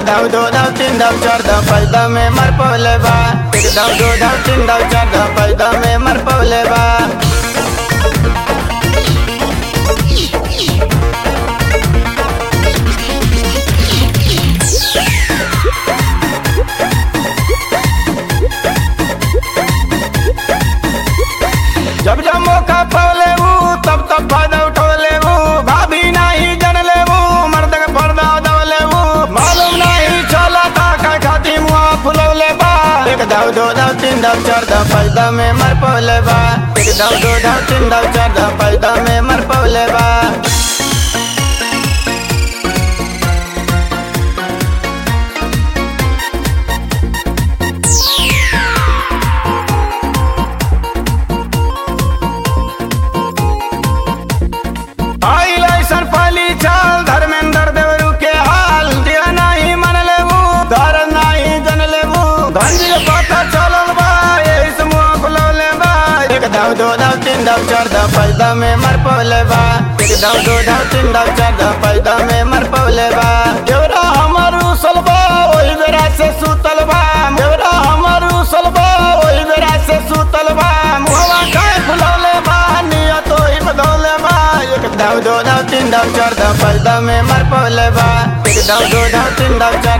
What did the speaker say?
दाव दो दाव तीन दाव चार दाव पाँच दाव में मर पवले बा एक दाव दो दाव तीन दाव चार दाव पाँच दाव में मर पवले बा जब जब मौका पवले वो तब तब फायदा उठोले वो भाभी नहीं जन ले वो मर्द के पर्दा दवले वो मालूम नहीं चला था का खाती मुआ फुलौले बा एक दाव दो दाव तीन दाव चार दाव पाँच दाव में मर पवले बा एक दाव दो दाव तीन दाव चार दाव पाँच दाव में मर पवले बा आइल ऐसन पाली चाल धर्मेंद्र देवरू के हाल दिया नहीं मन लेबू धर नहीं जन लेबू धंजी पता चलल बा यही से मुंह फुलौले बा एक दाव दो दाव तीन दाव चार दाव पाँच दाव में मर पवले बा एक दाव दो दाव तीन दाव चार दाव पाँच दाव में मर पवले बा देवरा हमर उसल बा ओही बेरा से सुतल बा देवरा हमर उसल बा ओही बेरा से सुतल बा मुहवा खाए फुलौले बा नियत ओही बदौले बा एक दाव दो दाव तीन दाव चार दाव पाँच दाव में मर पवले बा एक दाव दो दाव तीन दाव चार